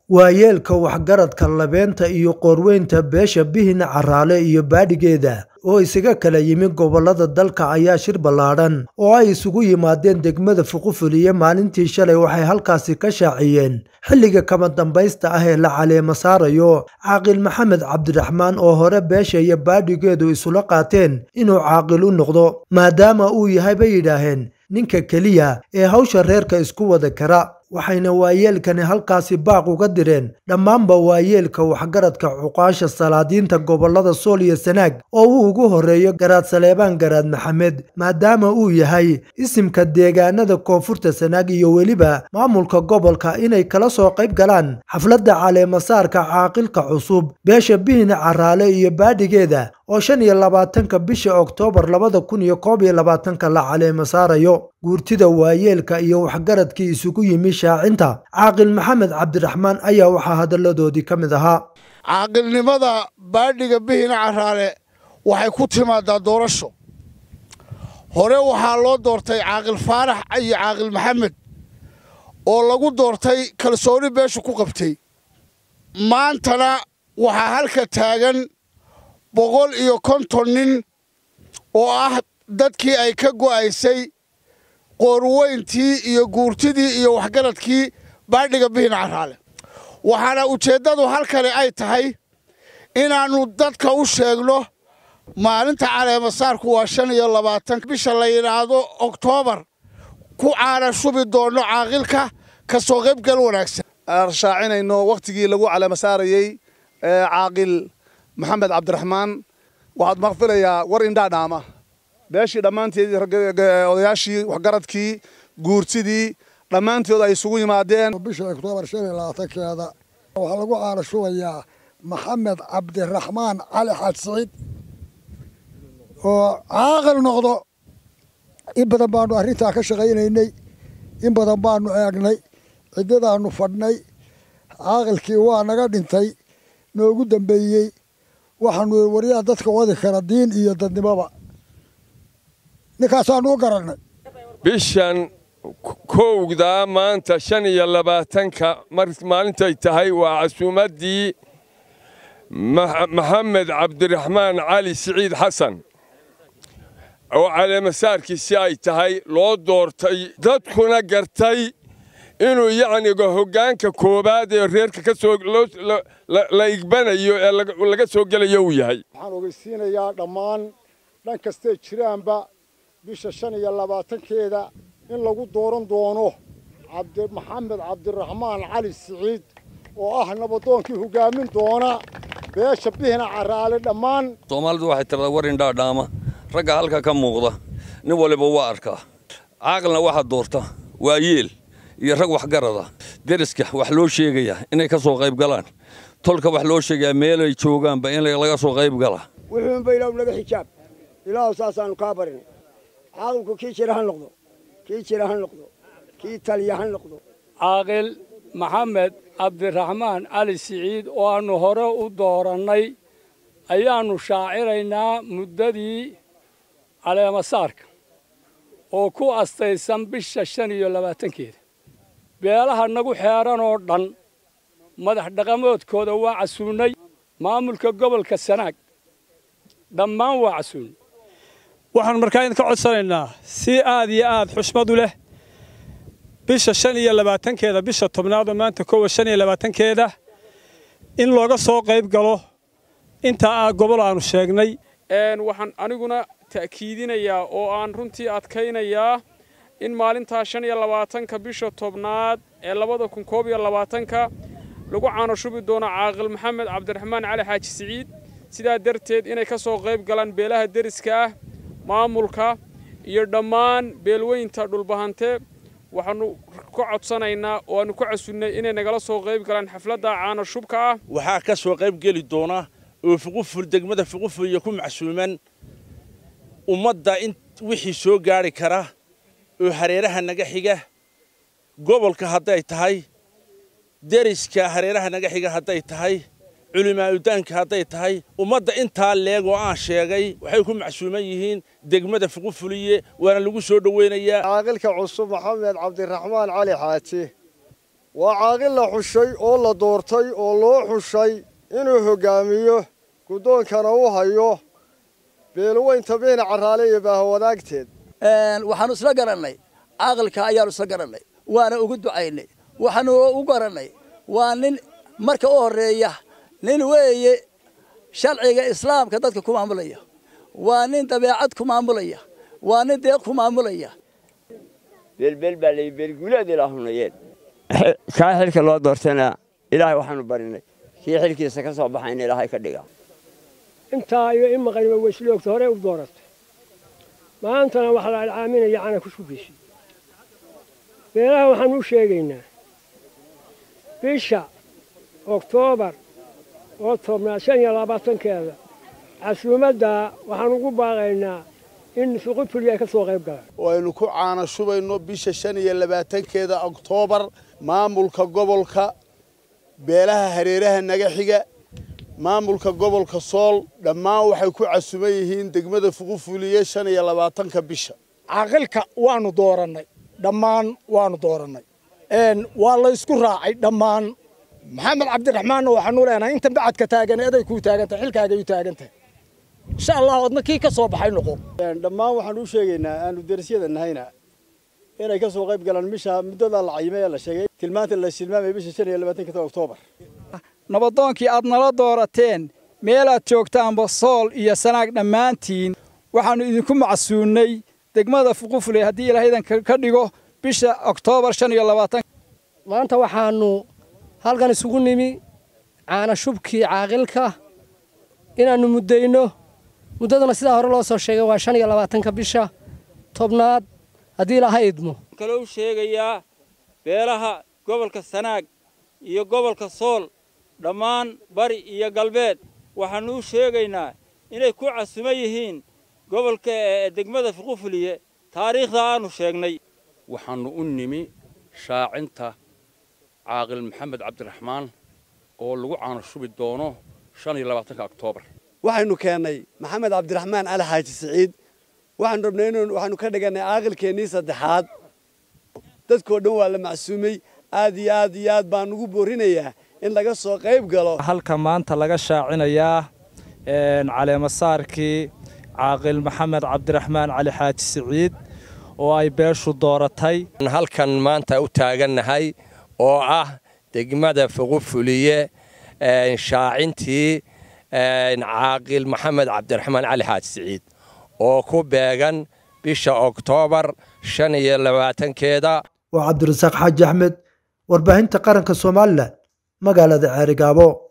waayeelka waxgaradka labeenta iyo qoorweynta beesha bihina caraale iyo baadhigeeda oo isaga kala yimi gobollada dalka ayaa shir ballaadhan oo ay isugu yimaadeen degmada fuqufuliye maalintii shalay waxay halkaasi ka shaaciyeen xilliga kama dambaysta ah ee la caleemo saarayo caaqil maxamed cabdiraxmaan oo hore beesha iyo baadhigeedu isula qaateen inuu caaqil u noqdo maadaama uu yahay bay yidhaaheen ninka keliya ee hawsha reerka isku wada kara waxayna waayeelkani halkaasi baaq uga direen dhammaanba waayeelka waxgaradka cuqaasha salaadiinta gobollada sool iyo sanaag oo uu ugu horreeyo garaad saleebaan garaad maxamed maadaama uu yahay isimka deegaanada koonfurta sanaag iyo weliba maamulka gobolka inay kala soo qayb galaan xafladda caleemasaarka caaqilka cusub beesha bihina caraale iyo baadhigeeda oo shan iyo labaatanka bisha oktoobar labada kun iyo koob iyo labaatanka la caleemo saarayo guurtida waayeelka iyo waxgaradkii isugu yimi shaacinta caaqil maxamed cabdiraxmaan ayaa waxaa hadalladoodii ka mid ahaa caaqilnimada baadhiga bihina caraale waxay ku timaadaa doorasho hore waxaa loo doortay caaqil faarax iyo caaqil maxamed oo lagu doortay kalsooni beeshu ku qabtay maantana waxaa halka taagan boqol iyo konton nin oo ah dadkii ay ka go'aysay qoorweyntii iyo guurtidii iyo waxgaradkii baadhiga bihina caraale waxaana ujeeddadu halkani ay tahay inaannu dadka u sheegno maalinta caleemasaarku waa shan iyo labaatan bisha la yidhaahdo oktoobar ku caana shubi doonno caaqilka ka soo qaybgal wanaagsan aan shaacinayno wakhtigii lagu caleemasaarayey caaqil maxamed cabdiraxmaan waxaad maqfilayaa war indhaadhaama beeshii dhammaanteed odayaashii waxgaradkii guurtidii dhammaantood ay isugu yimaadeen bisha oktoobar shan iyo labaatankeeda waxaa lagu caana shubayaa maxamed cabdiraxmaan cali xaad siciid oo caaqil noqdo in badan baanu arrintaa ka shaqaynaynay in badan baanu eegnay ciddadaannu fadhnay caaqilkii waa naga dhintay noogu dambeeyey waxaanu waryaa dadka wadi kara diin iyo dadnimoba ninkaasaanu u garannay bishan kowdaa maanta shan iyo labaatanka maalintay tahay waa casuumaddii maxamed cabdiraxmaan cali siciid xasan oo caleemasaarkiisi ay tahay loo doortay dadkuna gartay inuu yacniga hoggaanka koowaad ee reerka ka soo la igbanayo ee laga soo gelayo uu yahay waxaan ogeysiinayaa dhammaan dhan kastay jiraanba bisha shan iyo labaatankeeda in lagu dooran doono maxamed cabdiraxmaan cali siciid oo ah nabadoonkii hoggaamin doona beesha bihina caraale dhammaan soomaalidu waxay tiradaa war indhaadhaama ragga halka ka muuqda nin waliba waa arkaa caaqilna waxaa doorta waa yeel iyo rag waxgarada deriska wax loo sheegayaa inay ka soo qayb galaan tolka wax loo sheegayaa meelay joogaanba in laga soo qayb gala wuxuunba ilaahu naga xijaab ilaahu saasaannu kaa barinay caaqilku kii jira ha noqdo kii jira ha noqdo kii taliya ha noqdo caaqil maxamed cabdiraxmaan cali siciid oo aannu hore u doorannay ayaannu shaaciraynaa muddadii caleemasaarka oo ku astaysan bisha shan iyo labaatankeeda beelaha nagu xeeran oo dhan madax dhaqamoodkooda waa casuunnay maamulka gobolka sanaag dhammaan waa casuunnay waxaan markaa idinka codsanaynaa si aad iyo aad xushmad u leh bisha shan iyo labaatankeeda bisha tobnaad oo maanta kowa shan iyo labaatankeeda in looga soo qayb galo intaa gobol aanu sheegnay waxaan aniguna ta'kiidinayaa oo aan runtii adkaynayaa in maalintaa shan iyo labaatanka bisha tobnaad ee labada kun koob iyo labaatanka lagu caano shubi doono caaqil maxamed cabdiraxmaan cali xaaji siciid sidaa darteed inay ka soo qayb galaan beelaha deriska ah maamulka iyo dhammaan beelweynta dhulbahante waxaannu ka codsanaynaa oo aannu ka casunnay inay nagala soo qayb galaan xafladda caano shubka ah waxaa ka soo qayb geli doona oo fuquful degmada fuqufuliya ku macsuuman ummadda in wixii soo gaadhi kara oo hareeraha naga xiga gobolka hadday tahay deriska hareeraha naga xiga hadday tahay culimaadudaanka hadday tahay ummadda intaa leeg oo aan sheegay waxay ku macsuuman yihiin degmada fuqufuliye waana lagu soo dhoweynayaa caaqilka cusub maxamed cabdiraxmaan cali xaaji waa caaqil la xushay oo la doortay oo loo xushay inuu hoggaamiyo guddoonkana u hayo beelweynta biina carraale iyo baahawadaagteed waxaanu isla garannay caaqilka ayaanu isla garannay waana ugu ducaynay waxaanu u garannay waa nin marka u horreeya nin weeye sharciga islaamka dadka ku maamulaya waa nin dabeecad ku maamulaya waa nin deeq ku maamulaya beelbeel baa lay beelguuleed ilaahunayeen kaa xilka loo doortana ilaahay waxaanu barinay kii xilkiisa ka soo baxayna ilaahay ka dhiga intaa iyo in maqaniba weyslogta hore u dooratay maantana waxaa la alcaaminaya cana ku sugaysa beelaha waxaan u sheegaynaa bisha oktoobar oo tobnaad shan iyo labaatankeeda casuumadda waxaan ugu baaqaynaa in suqufuli ay ka soo qayb galaan waynu ku caana shubayno bisha shan iyo labaatankeeda oktoobar maamulka gobolka beelaha hareeraha naga xiga maamulka gobolka sool dhammaan waxay ku casuman yihiin degmada fuqufuliye shan iyo labaatanka bisha caaqilka waanu doorannay dhammaan waanu doorannay waa la ysku raacay dhammaan maxamed cabdiraxmaanna waxaanu leenahay intan bacadka taagan eday kuu taagantahay xilkaagay u taagan tahay insha allah odna kii ka soo baxay noqo dhammaan waxaan u sheegaynaa aanu derisyada nahayna inay ka soo qayb galaan bisha muddada la cayimay ee la sheegay tilmaanta la tilmaamay bisha shan iyo labaatanka oktoobar nabadoonkii aad nala doorateen meelaad joogtaanba sool iyo sanaag dhammaantiin waxaannu idinku macsuunnay degmada fuqufule haddii ilaahaydan ka dhigo bisha oktoobar shan iyo labaatan maanta waxaannu halkan isugu nimi caana shubkii caaqilka inaannu muddayno muddadana sidaa hore loo soo sheegay waa shan iyo labaatanka bisha tobnaad haddii ilaaha idmo kalou sheegayaa beelaha gobolka sanaag iyo gobolka sool dhammaan bari iyo galbeed waxaannu u sheegaynaa inay ku casuman yihiin gobolka degmada fuqufuliye taariikhda aannu sheegnay waxaannu u nimi shaacinta caaqil maxamed cabdiraxmaan oo lagu caano shubi doono shan iyo labaatanka oktoobar waxaynu keennay maxamed cabdiraxmaan cali xaaji siciid waxaanu rabnay in waxaanu ka dhigannay caaqilkeennii saddexaad dadkoo dhan waa la macsuumay aad iyo aad iyo aad baan ugu boorinayaa in laga soo qayb galo halka maanta laga shaacinayaa caleemasaarkii caaqil maxamed cabdiraxmaan cali xaaji siciid oo ay beeshu dooratay halkan maanta u taagannahay oo ah degmada fuqufuliye shaacintii caaqil maxamed cabdiraxmaan cali xaaji siciid oo ku beegan bisha oktoobar shan iyo labaatankeeda waa cabdirasaaq xaaji axmed warbaahinta qaranka somalilan magaalada ceerigaabo